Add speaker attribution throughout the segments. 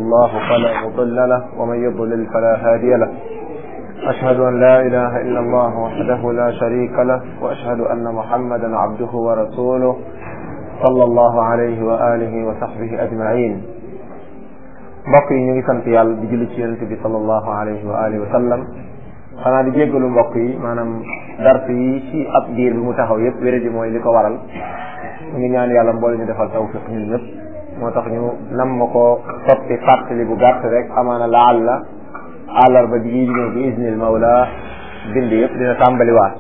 Speaker 1: الله فلا مضل له ومن يضلل فلا هادي له أشهد أن لا إله إلا الله وحده لا شريك له وأشهد أن محمدا عبده ورسوله صلى الله عليه وآله وصحبه أجمعين mbokk yi ñu ngi sant yàlla di julli ci yonente bi sallallahu alayhi wa alihi wa sallam xanaa di jéggalu mbokk yi maanaam dars yi ci ab diir bi mu taxaw yëpp wéré ji mooy li ko waral ñu ngi ñaan yàlla mboole ñu defal tawfiq ñun ñëpp moo tax ñu nam ma ko soppi fàttali bu gàtt rek amaana laal la àllarba ji di ñëw bi isnil mawla bind yëpp dina tàmbaliwaat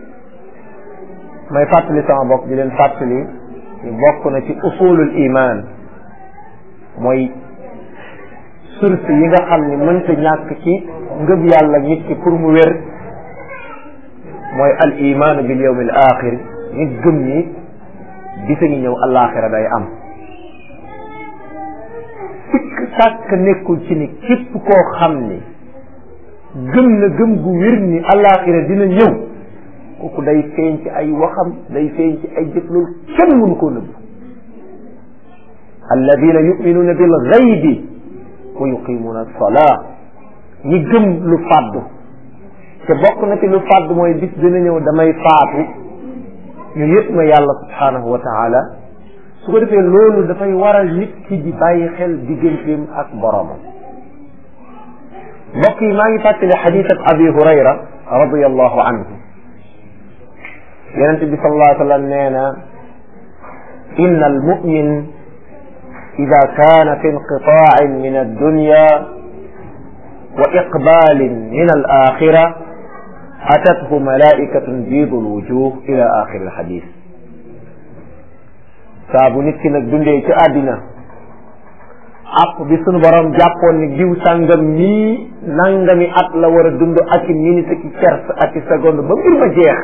Speaker 1: may fàttali sama bopp di leen fàttali ñu bokk na ci usulul iman mooy source yi nga xam ni mënta ñàkk ci ngëm yàlla nit ki pour mu wér mooy al iman bil yawm al axir nit gëm ni bisa ngi ñëw alaxira day am sikk sàkk nekkul ci ni képp koo xam ni gëm na gëm gu wér ni alaxira dina ñëw kooku day feeñ ci ay waxam day feeñ ci ay jëf loolu kenn mënu koo nëbb alladina yuminuuna bil gaybi wa yuqimuuna alsalaa ñi gëm lu fàddu te bokk na ci lu fàddu mooy bis dina ñëw damay faatu ñu yëpp ma yàlla subhaanahu wa taala su ko defee loolu dafay waral nit ki di bàyyi xel digganteem ak boromam mbokk yi maa ngi fàttali xadis ab abi hurayra radiallahu anhu yonente bi sallallahu alayhi wa sallam nee na inna almumin ida kaana fi inqitaain min addunya wa iqbalin min alaxira atathu malaikatun biidu alwujuh ila axiri alxadis saa bu nit ki nag dundee ci àddina app bi sunu borom jàppoon ni diw sàngam nii nangami at la war a dund ak i minute ki kers ak i seconde ba mbir ma jeex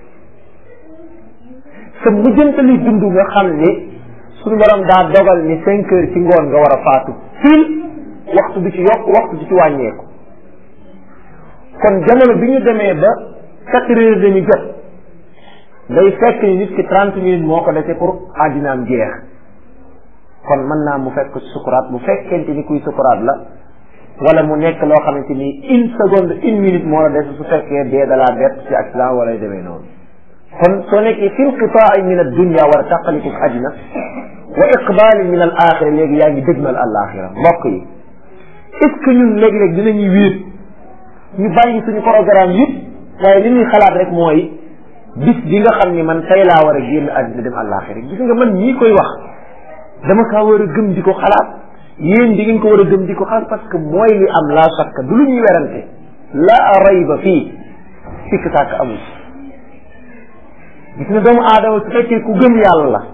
Speaker 1: sa mujjantali dund nga xam ni sunu borom daa dogal ni cinq heures ci ngoon nga war a faatu fil waxtu bi ci yokk waxtu bi ci wàññeeku kon jamono bi ñu demee ba quatre heures dañu jot day fekk ni nit ki trente minutes moo ko dese pour àddinaam jeex kon mën naa mu fekk sukuraat bu fekkente ni kuy sukuraat la wala mu nekk loo xamante ni une seconde une minute moo la des su fekkee dee dalaa bett ci accident wala demee noonu kon soo nekkee fi inqitaai min addunia war a tàqaliku àddina wa iqbalin min al axira léegi yaa ngi dëgmal al axira mbokk yi est ce que ñun léeg-léeg dinañuy wéet ñu bàyyi suñu programme yëpp waaye li ñuy xalaat rek mooy bis bi nga xam ni man tey laa war a génn àddina dem àllaaxira gis nga man ñii koy wax dama kaa war a gëm di ko xalaat yéen di ngeen ko war a gëm di ko xalaat parce que mooy li am laa sakka du lu ñuy werante laa rayba fii sikk sàkk amul gis nga doomu aadama su fekkee ku gëm yàlla la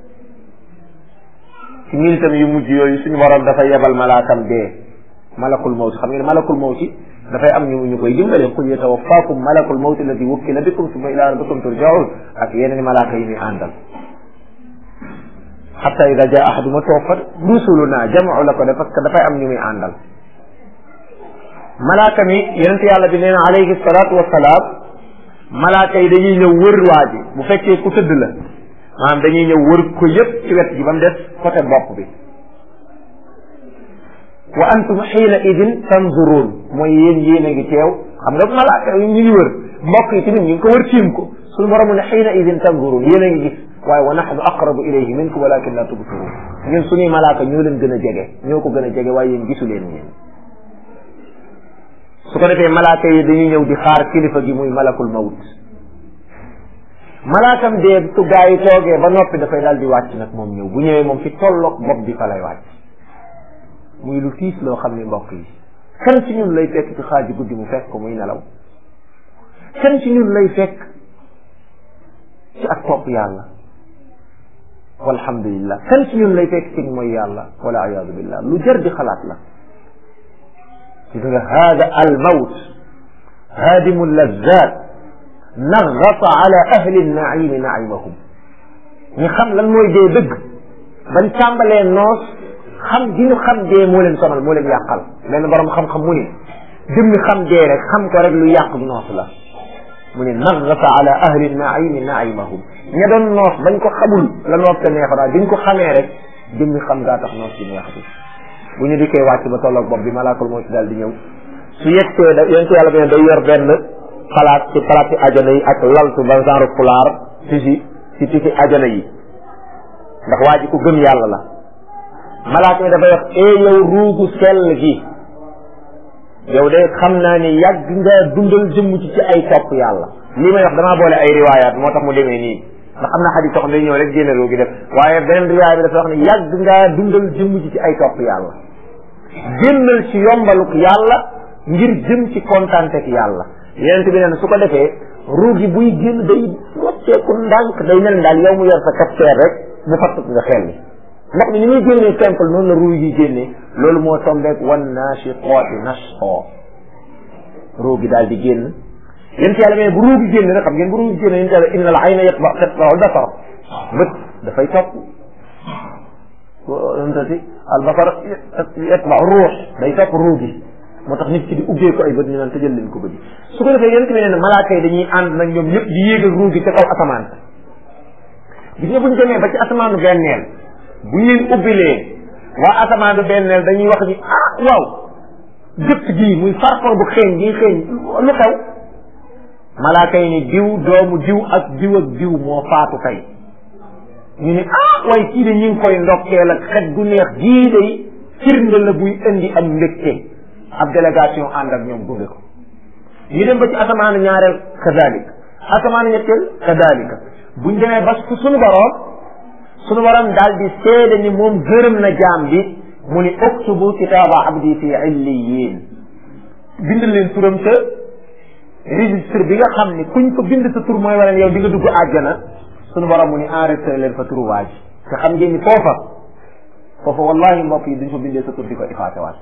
Speaker 1: ci militam yu mujj yooyu suñu borom dafa yebal malaakam dee malakul mawti xam ngeen malakul mawti dafay am ñu ñu koy dimbale qul yatawaffakum malakul mawti alladi wukkila bikum summa ila rabbikum turjaun ak yeneen malaaka yi muy àndal xatta ida jaa ahaduma tawaffat rusuluna jamau la ko def parce que dafay am ñu muy àndal malaaka mi yonente yàlla bi nee na alayhi salatu wasalaam malaaka yi dañuy ñëw wër waa ji bu fekkee ku tëdd la maanaam dañuy ñëw wër ko yëpp ci wet gi ba mu des côté bopp bi wa antum xiina idin tanzuruun mooy yéen yéen a ngi teew xam nga malaaka yi ñu ngi wër mbokk yi tamit ñu ngi ko wër tiim ko suñu borom ne xiina idin tanzuruun yéen a ngi gis waaye wa naxnu aqrabu ilayhi minkum walakin la tubsiruun ñun suñuy malaaka ñoo leen gën a jege ñoo ko gën a jege waaye yéen gisu leen yéen su ko defee malaaka yi dañuy ñëw di xaar kilifa gi muy malakul mawt malaakam dee su gaa yi toogee ba noppi dafay daal di wàcc nag moom ñëw bu ñëwee moom fi tolloog bopp bi fa lay wàcc muy lu tiis loo xam ni mbokk yi kan ci ñun lay fekk ci xaaji guddi mu fekk ko muy nelaw kan ci ñun lay fekk ci ak topp yàlla walhamdulillah kan ci ñun lay fekk ci mooy yàlla wala ayaadu billah lu jar di xalaat la gis nga hada al mawt hadimu lazat naghata ala ahli naimi naimahum ñi xam lan mooy dee dëgg bañ tàmbalee noos xam gi ñu xam dee moo leen sonal moo leen yàqal benn borom xam-xam mu ne jëmmi xam dee rek xam ko rek lu yàq noos la mu ne naghata ala ahli naimi naimahum ña doon noos bañ ko xamul la noos te neex daal biñ ko xamee rek jëmmi xam ngaa tax noos bi neex bi bu ñu dikkee wàcc ba tolloog bopp bi malaakul moo ci daal di ñëw su yegsee da yonent yàlla bi ne day yor benn palaat ci palaat ci ajana yi ak laltu ba genre pulaar tisi ci tisi ajana yi ndax waa ji ku gëm yàlla la malaaka yi dafay wax ee yow ruugu sell gi yow de xam naa ni yàgg nga dundal jëmm ci ci ay topp yàlla lii may wax damaa boole ay riwaayaat moo tax mu demee nii ndax am na xadis soxna day ñëw rek génne ruugi def waaye beneen riwaaya bi dafa wax ne yàgg ngaa dundal jëmm ci ci ay topp yàlla génnal ci yombaluk yàlla ngir jëm ci kontaantek yàlla yeneen bi neen su ko defee ruugi buy génn day wàcceeku ndànk day mel daal yow mu yor sa capteur rek mu fattuk nga xel ni ndox mi ni muy génnee simple noonu la ruugi yi génnee loolu moo tombeek wan naashiqaati nashqa ruugi daal di génn yéen yàlla mais bu ruugi génn nag xam ngeen bu ruugi génn yéen yàlla inna al ayna yatba tatba'u basar bët dafay topp tati al basar yatba'u ruux day topp ruugi moo tax nit ki di ubbee ko ay bët ñu naan tëjal leen ko bëri su ko defee yéen tamit ne malaaka yi dañuy ànd nag ñoom ñëpp di yéegal ruugi ca kaw asamaan gis nga bu ñu demee ba ci asamaanu benneel bu ñu leen ubbilee waa asamaanu benneel dañuy wax ni ah waaw jëpp ji muy farfar bu xeeñ gi xeeñ lu xew malaaka yi ni diw doomu diw ak diw ak diw moo faatu tey ñu ne ah waaye kii de ñu ngi koy ndokkeel ak xet gu neex gii day firnde la buy indi am mbégte ab délégation ànd ak ñoom gunge ko ñu dem ba ci asamaanu ñaareel kadalik asamaanu ñetteel kadalika buñ demee ba su suñu boroom suñu boroom daal di seede ni moom gërëm na jaam bi mu ni uktubu kitaaba abdi fi illiyin bind leen turam ca registre bi nga xam ni kuñ ko bind sa tur mooy wane yow di nga dugg àjjana suñu borom mu ni enregistré leen fa turu waa ji te xam ngeen ni foofa foofa wallahi mbokk yi duñ fa bindee sa tur di ko effacé waat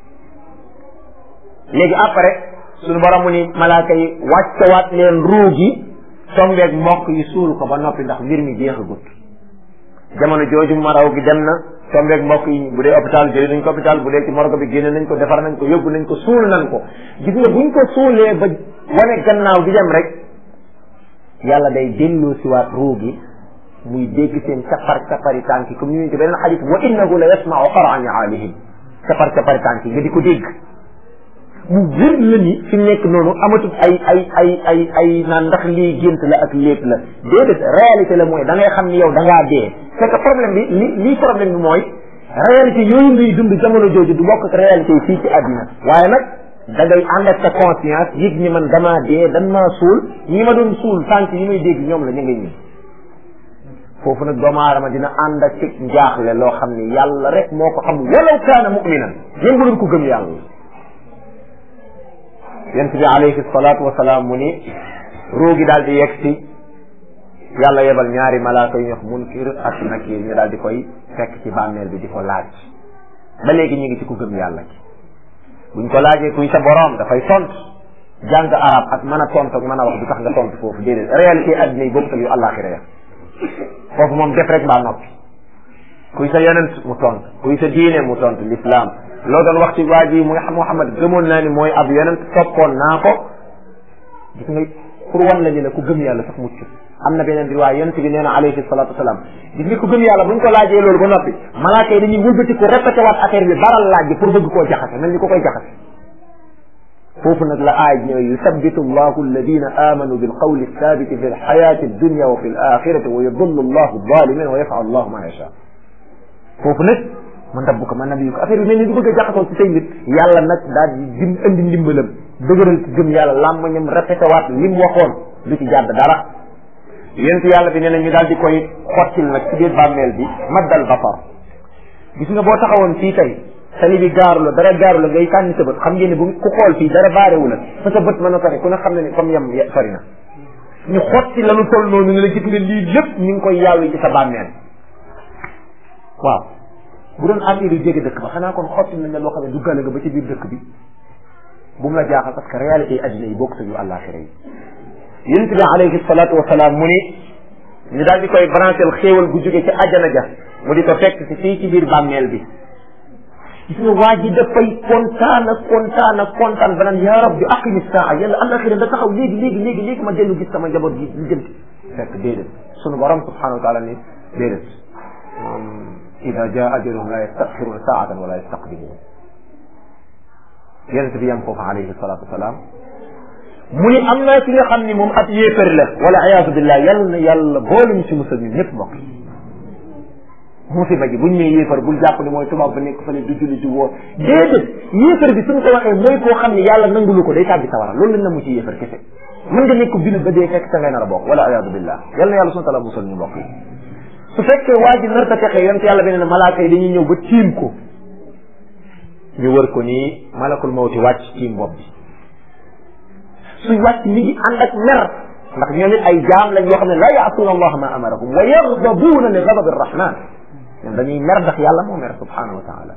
Speaker 1: léegi après suñu borom mu ni malaaka yi wàccewaat leen ruu gi tombeeg mbokk yi suul ko ba noppi ndax mbir mi jeexagut jamono jooju maraw gi dem na tombeeg mbokk yi bu dee hôpital jëlee nañ ko hôpital bu dee ci morgue bi génne nañ ko defar nañ ko yóbbu nañ ko suul nañ ko gis nga buñ ko suulee ba wane gannaaw di dem rek yàlla day delloo siwaat ruu gi muy dégg seen capar capari tànk yi comme ñu ci beneen xadis wa innahu la yasmau qara niaalihim capar capari tànk yi nga di ko dégg mu wér la ni fi mu nekk noonu amatul ay ay ay ay ay naan ndax lii gént la ak lépp la déedéet réalité la mooy da ngay xam ni yow da ngaa dee c'est que problème bi li lii problème bi mooy réalité yooyu ngay dund jamono jooju du bokk ak réalité yi fii ci àddina waaye nag da ngay ànd ak sa conscience yëg ni man damaa dee dan maa suul ñi ma doon suul tànk yi may dégg ñoom la ñu ngay ñi foofu nag doomu aadama dina ànd ak ci njaaxle loo xam ni yàlla rek moo ko xam walaw kaana muminan même bu doon ko gëm yàlla yent bi alayhi salaatu wasalaam mu ni roogi daal di yegg si yàlla yebal ñaari malaaka yu ñox munkir ak nakir ñu daal di koy fekk ci bàmmeel bi di ko laaj ba léegi ñu ngi ci ku gëm yàlla ci buñ ko laajee kuy sa boroom dafay tont jàng arab ak mën a tont ak mën a wax du tax nga tont foofu déedéet réalité addina yi boobu ak yu àllaaxira ya foofu moom def rek mbaa noppi kuy sa yonent mu tont kuy sa diine mu tont l'islam loo doon wax ci waa ji muy Muhammad gëmoon naa ni mooy ab yonent toppoon naa ko gis nga pour wan la ñu ne ku gëm yàlla sax mucc am na beneen riwaay yonent bi nee na alayhi salatu wasalaam gis nga ku gëm yàlla buñ ko laajee loolu ba noppi malaaka yi dañuy wëlbati ko répété waat affaire bi baral laaj bi pour bëgg koo jaxase mel ni ko koy jaxase foofu nag la aay ñëw yusabbitu allahu alladina amanu bilqawli thabiti fi lxayati addunya wa fi alaxirati wa yudillu allahu alzalimin wa yafal allahu ma yasha foofu nag man dabbu ko man nabi ko affaire bi mel ni du bëgg a jaxasoo ci say nit yàlla nag daal di dim indi ndimbalam dëgëral ci gëm yàlla làmmañam répété waat li mu waxoon du ci jàdd dara yent yàlla bi nee na ñu daal di koy xottil nag ci biir bàmmeel bi maddal basar gis nga boo taxawoon fii tey tali bi gaaru la dara gaaru la ngay kànni sa bët xam ngeen ne bu ku xool fii dara baarewu la fa sa bët mën a sori ku ne xam ne ni comme yem sori na ñu xotti la lu toll noonu nga la gis nga lii lépp ñu ngi koy yàllu ci sa bàmmeel waaw bu doon affaire yu jege dëkk ba xanaa kon xotti nañ la loo xam ne duggale nga ba ci biir dëkk bi bu mu la jaaxal parce que réalité yi addina yi bokk sa yu àllaaxira yi yonent bi alayhi salaatu wasalaam mu ni ñu daal di koy branchel xéewal gu jóge ci àjjana ja mu di ko fekk si fii ci biir bàmmeel bi gis nga waa ji dafay kontaan ak kontaan ak kontaan ba naan yaa rabbi aqimi saa yàlla àllaaxira da taxaw léegi léegi léegi léegi ma dellu gis sama njaboot gi li jëm fekk déedéet sunu borom subhanahu wa taala ni déedéet ida jaa ajaluhum la yastaxiruna saatan wala yastaqdimun yonent bi yam foofu alayhi salatu wasalaam mu ni am naa ci nga xam ni moom ab yéefar la wala ayasu billah yàlla na yàlla boole ñu si musal ñun ñëpp mbokk yi musiba ji buñ nee yéefar bul jàpp ni mooy tubaab ba nekk fële du julli du woor déedéet yéefar bi suñ ko waxee mooy koo xam ne yàlla nangulu ko day tàbbi sawara loolu lañ na mu ci yéefar kese mën nga nekk jullit ba dee fekk sa ngay nar a bokk wala ayasu billah yàlla na yàlla sunu tala musal ñu mbokk yi su fekkee waa ji nar ta texee yonent yàlla beneen malaaka yi dañuy ñëw ba tiim ko ñu wër ko nii malakul mawti wàcc tiim bopp bi suy wàcc mi ngi ànd ak mer ndax ñoom it ay jaam lañ yoo xam ne la yaasuuna allaha ma amarahum wa yardabuuna li gadabi arrahman ñoom dañuy mer ndax yàlla moo mer subhanahu wa taala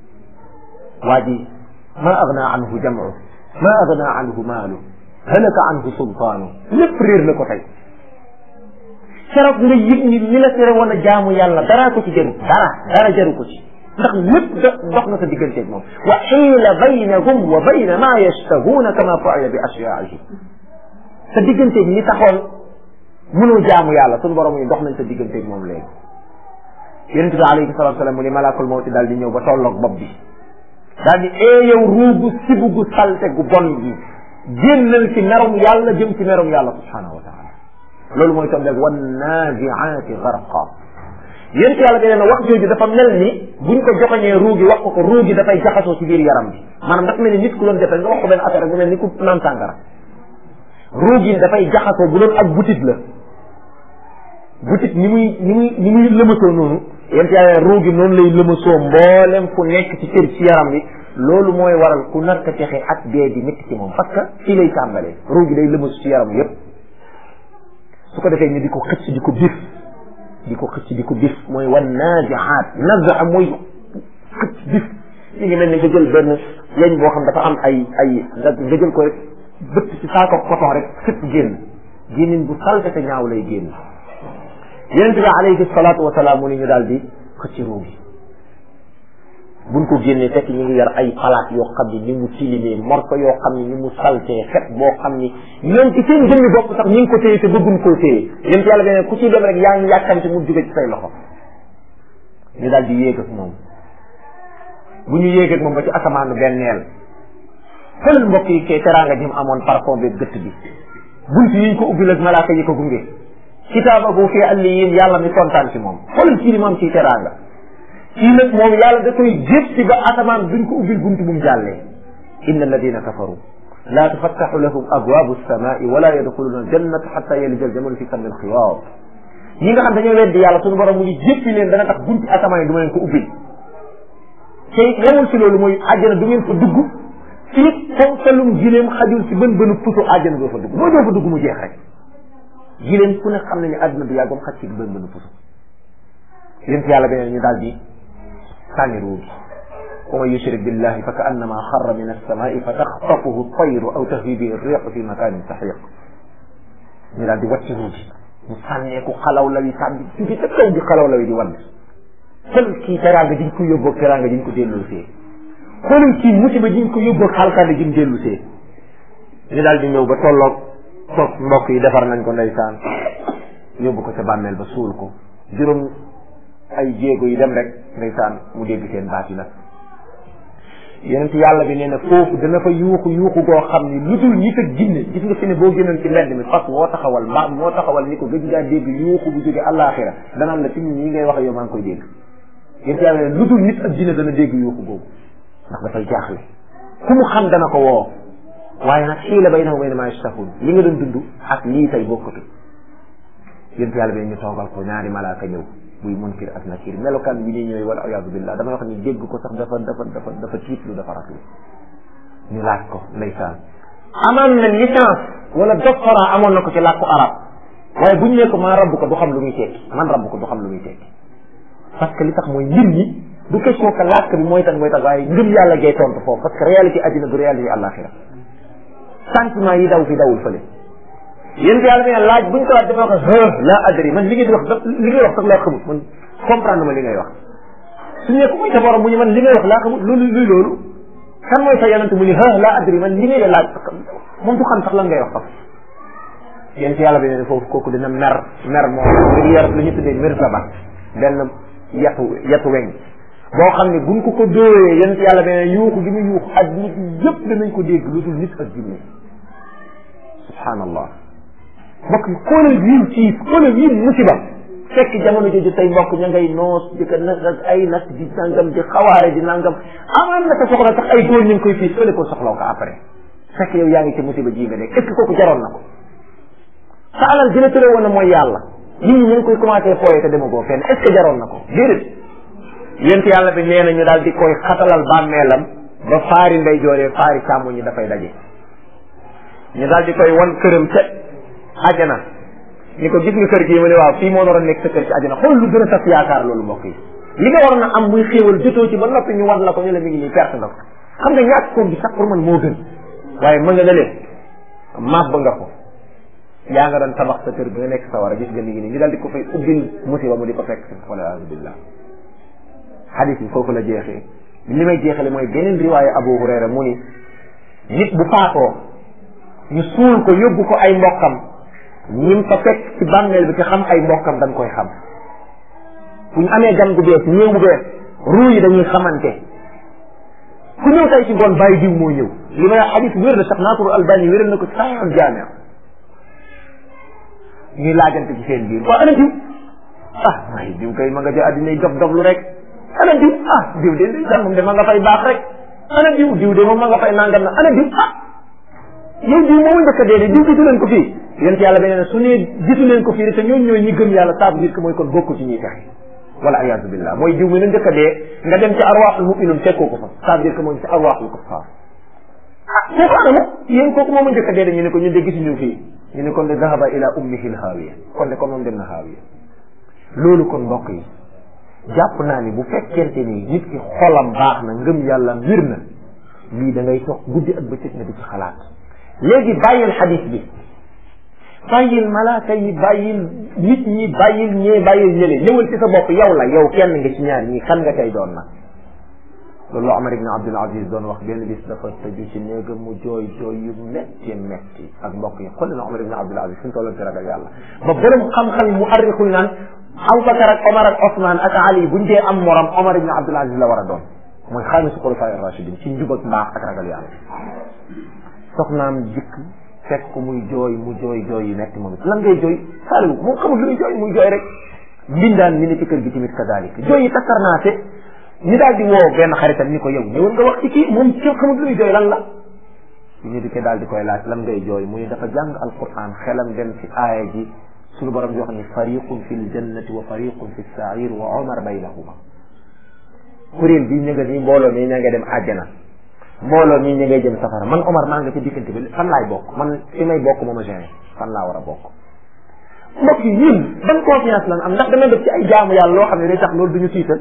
Speaker 1: waa ji ma agna anhu jamcu ma agna anhu maalu halaka anhu sultaanu lépp réer na ko tey keroog nga yëg ni li la tere woon a jaamu yàlla daraa ko ci jaru dara dara jaru ko ci ndax lépp dox na sa digganteeg moom wa xiila baynahum wa bayna ma yashtahuuna kama fuila bi ashyaihim sa digganteeg ñi taxoon mënoo jaamu yàlla suñu borom yi dox nañ sa digganteeg moom léegi yonente bi alayhi salatu salaam mu ni malakul mawti daal di ñëw ba tolloog bopp bi daal di ee yow ruugu sibu gu salte gu bon gi génnal ci merum yàlla jëm ci merum yàlla subhanahu wa taala loolu mooy tombeeg wan naaziaati garqa yéen yàlla bi nee na wax jooju dafa mel ni buñ ko joxoñee ruu gi wax ko ko ruu gi dafay jaxasoo ci biir yaram bi maanaam dafa mel ni nit ku doon defee nga wax ko benn affaire bu mel ni ku naan sàngara ruu gi dafay jaxasoo bu doon ak butit la butit ni muy ni muy ni muy lëmasoo noonu yéen yàlla ruu gi noonu lay lëmasoo mboolem fu nekk ci cër ci yaram bi loolu mooy waral ku nar ka texe ak dee di métti ci moom parce que fii lay tàmbalee ruu gi day lëmasu ci yaram yépp su ko defee ñu di ko xëcc di ko bif di ko xëcc di ko bif mooy wan naaziaat nazaa mooy xëcc bif ñu ngi mel ni nga jël benn yeñ boo xam dafa am ay ay nga nga jël ko rek bëtt ci saako coton rek xëcc génn génnin bu salte te ñaaw lay génn yonente bi alayhi salaatu wasalaam mu ni ñu daal di xëcc ruu gi buñ ko génnee fekk ñu ngi yar ay palaat yoo xam ni ni mu tilimee morko yoo xam ni ni mu saltee xet boo xam ni ñoom ci seen jëmmi bopp sax ñu ngi ko téye te bëgguñ koo téye yéen yàlla beneen ku ci dem rek yaa ngi yàkkamte mu jóge ci say loxo ñu daal di yéeg ak moom bu ñu yéeg ak moom ba ci asamaanu benneel xel mbokk yi kay teraanga ji mu amoon parfum bi gëtt bi bunt yi ñu ko ubbil ak malaaka yi ko gunge kitaabahu fi alliyin yàlla mi kontaan ci moom xoolal kii ni moom ci teraanga kii nag moom yàlla da koy jëf ci ba asamaan duñ ko ubbil bunt bu mu jàllee inna alladina kafaru la tufattaxu lahum abwaabu alsamai wala yadxuluna aljannata xatta yalija aljamal fi sammi alxiyaat ñi nga xam dañoo weddi yàlla suñu borom mu ngi jëppi leen dana tax bunti asamaan yi du ma leen ko ubbil te yemul ci loolu mooy àjjana du ngeen fa dugg fii fonkalum gileem xajul ci bën bënu puso àjjana doo fa dugg moo doo fa dugg mu jeex rek gileem ku ne xam ne ne àdduna bi yàggoom xaj ci bën bënu puso yéen yàlla beneen ñu daal di sànni ruu gi wa man yushrik billahi fa ka annama xarra min alsamai fa taxtafuhu tayru aw tahwi bihi riixu fi makanin saxiq ñu daal di wàcc ruu gi mu sànneeku xalaw la wi sànni jóge ca kaw di xalaw la wi di wadd xool kii teraanga jiñ ko yóbboog teraanga jiñ ko dellu see xoolal kii musiba jiñ ko yóbboog xalkande jiñ dellu see ñu daal di ñëw ba tolloog toog mbokk yi defar nañ ko ndeysaan yóbbu ko ca bàmmeel ba suul ko juróom ay jéego yi dem rek ndeysaan mu dégg seen baat yi nag yonent yàlla bi nee na foofu dana fa yuuxu yuuxu goo xam ni lu dul nit ak jinne gis nga fi ne boo génnoon ci mbedd mi fas moo taxawal mbaam moo taxawal ni ko gëj ngaa dégg yuuxu bu jóge àllaaxira danaan la fi mu ñi ngay wax yow maa ngi koy dégg yonent yàlla ne lu dul nit ak jinne dana dégg yuuxu boobu ndax dafay jaaxle ku mu xam dana ko woo waaye nag xiila baynahum bayna ma yastahun li nga doon dund ak lii tey bokkatu yonent yàlla bi ñu toogal ko ñaari malaaka ñëw buy munkir ak nakir melokaan bi ñuy ñëwee wala ayaadu billah damay wax ni dégg ko sax dafa dafa dafa dafa tiitlu dafa ratlu ñu laaj ko ndeysaan amaan na licence wala doctorat amoon na ko ci làkku arab waaye buñ ne ko maa rabb ko du xam lu muy tekki man rabb ko du xam lu muy tekki parce que li tax mooy mbir mi du question que làkk bi mooy tax mooy tax waaye ngëm yàlla gay tontu foofu parce que réalité àddina du réalité àllaaxira sentiment yi daw fi dawul fële yéen yàlla ne laaj buñ ko laaj dafa wax la adri man li ngay di wax li ngay wax sax laa xamut man comprendre ma li ngay wax su ñu ko mooy sa borom mu ñu man li ngay wax laa xamut loolu luy loolu kan mooy sa yonent mu ni ha la adri man li ngay la laaj moom du xam sax lan ngay wax sax yéen si yàlla bi ne foofu kooku dina mer mer moom ngi yor lu ñu tuddee mir saba benn yetu yetu weñ boo xam ne buñ ko ko dóoree yent yàlla beneen yuuxu gi mu yuuxu adduna bi yëpp danañ ko dégg lu dul nit ak jinne subhanallah mbokk yi xoolal yiw ciif xoolal yiw musiba fekk jamono jooju tey mbokk ña ngay noos di ko nag ak ay nag di nangam di xawaare di nangam amaan na ko soxla sax ay góor ñu ngi koy fii sole ko soxlaw ko après fekk yow yaa ngi ci musiba ji nga nekk est ce que kooku jaroon na ko sa alal gën a tëre woon na mooy yàlla nit ñi ñu ngi koy commencé fooye te demagoo fenn est ce que jaroon na ko déedéet yent yàlla bi nee na ñu daal di koy xatalal bàmmeelam ba faari ndey jooree faari càmmoñ ñi dafay daje ñu daal di koy wan këram ca ajana ni ko gis nga kër gi mu ne waaw fii moo naroon nekk sa kër ci ajana xool lu gën a tas yaakaar loolu mbokk yi li nga waroon a am muy xéewal jotoo ci ba noppi ñu wan la ko ñu la mi ngi nii perte nga ko xam nga ñàkk koom bi sax pour man moo gën waaye mën nga ne leen màbb nga ko yaa nga doon tabax sa kër bi nga nekk sa war a gis nga mi ngi nii ñu daal di ko fay ubbil musiba mu di ko fekk si wala billah xadis bi foofu la jeexee li may jeexale mooy beneen riwaaya Abu Hurayra mu ni nit bu faatoo ñu suul ko yóbbu ko ay mbokkam ñim fa fekk ci bàmmeel bi te xam ay mbokkam dañ koy xam bu ñu amee gan gu bees ñëw bu bees ruu yi dañuy xamante ku ñëw tey ci ngoon bàyyi diw moo ñëw li may xadis wér na sax naaturu albani wéral na ko saxal jaamia ñuy laajante ci seen biir waa ana diw ah waaye diw kay ma nga ja addinay dof dof lu rek ana diw ah diw de ndeysaan moom de ma nga fay baax rek ana diw diw de moom ma nga fay nangam na ana diw ah yow diw moomu njëkk a dee de diw gisu leen ko fii yéen yàlla beneen su ne gisu leen ko fii te ñooñu ñooy ñi gëm yàlla ça veut dire que mooy kon bokku ci ñuy fexe wala ayasu billah mooy diw mi la njëkk a dee nga dem ci arwaaxul mu'minun fekkoo ko fa ça veut dire que mooy ci arwaaxul kuffar ah kooku anamu yéen kooku moomu njëkk a dee de ñu ne ko ñun de gisuñu fii ñu ne kon de dahaba ila ummihi l haawiya kon de kon moom dem na haawiya loolu kon mbokk yi jàpp naa ni bu fekkente ni nit ki xolam baax na ngëm yàlla mbir na lii da ngay toog guddi ak bëccëg nga di ci xalaat léegi bàyyil xadis bi bàyyil malaaka yi bàyyil nit ñi bàyyil ñee bàyyil ñële ñëwal ci sa bopp yow la yow kenn nga ci ñaar ñii kan nga tey doon nag loolu Omar ibn Abdul Aziz doon wax benn bis dafa tëju ci néegam mu jooy jooy yu metti metti ak mbokk yi xool na Omar ibn Abdul Aziz fi mu tolloon ci ragal yàlla ba borom xam-xam yi mu arrixul naan Abubakar ak Omar ak Osman ak Ali buñ dee am morom Omar ibn Abdul Aziz la war a doon mooy xaamisu xulafaa rachidin ci njub ak mbaax ak ragal yàlla soxnaam jikk fekk ko muy jooy mu jooy jooy yu metti moom it lan ngay jooy saaliwu moom xamul lu muy jooy muy jooy rek mbindaan mi ne ci kër gi tamit kadalik jooy yi takkarnaate ñu daal di woo benn xaritam ni ko yow ñëwal nga wax ci kii moom ci xamul lu muy jooy lan la ñu di ko daal di koy laaj lan ngay jooy mu ne dafa jàng alquran xelam dem ci aaya ji suñu borom di wax ni fariqun fi ljannati wa fariqun fi sair wa omar baynahuma kuréel bi ñu nga ni mbooloo mi ña nga dem àjjana mbooloo mi ña ngay jëm safara man omar maa nga ci diggante bi fan laay bokk man fi may bokk mooma gene fan laa war a bokk mbokk yi ñun ban confiance lan am ndax dama def ci ay jaamu yàlla loo xam ne day tax loolu duñu tiital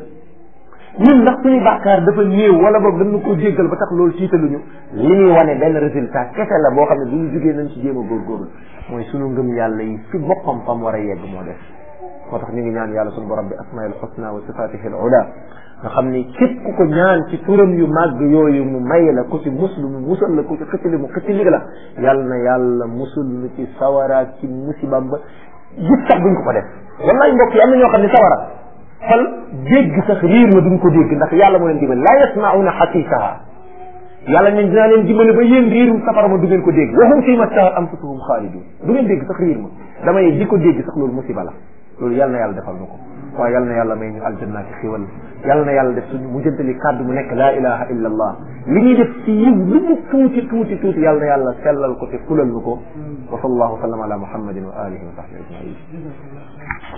Speaker 1: ñun ndax suñu bàkkaar dafa néew wala boog dañu ko jéggal ba tax loolu tiitaluñu li ñuy wane benn résultat kese la boo xam ne bu ñu jugee nañ ci jéem a góorgóorlu mooy suñu ngëm yàlla yi fi boppam fam war a yegg moo def moo tax ñu ngi ñaan yàlla suñu borom bi asmail husna wa sifatihi al ula nga xam ni képp ku ko ñaan ci turam yu màgg yooyu mu may la ku ci muslu mu musal la ku ci xëccali mu xëccali la yàlla na yàlla musul lu ci sawara ci musibam ba gis sax buñ ko ko def wallaay mbokk yi am na ñoo xam ne sawara xol dégg sax riir ma duñ ko dégg ndax yàlla moo leen dimbali laa yasmauna xasiisaha yàlla ne dinaa leen dimbali ba yéen riirum safara ma du ngeen ko dégg wa hum fii ma stahat anfusuhum xaalidun du ngeen dégg sax riir ma damay di ko dégg sax loolu musiba la loolu yàlla na yàlla defal na ko waaye yàlla na yàlla may ñu aljanna ci xiwal yàlla na yàlla def suñu mujjantali kàddu mu nekk laa ilaha illa allah li ñuy def ci yiw lu mu tuuti tuuti tuuti yàlla na yàlla sellal ko te fulal nu ko wa sallallahu wa sallam ala muhammadin wa alihi wa sahbihi ajmain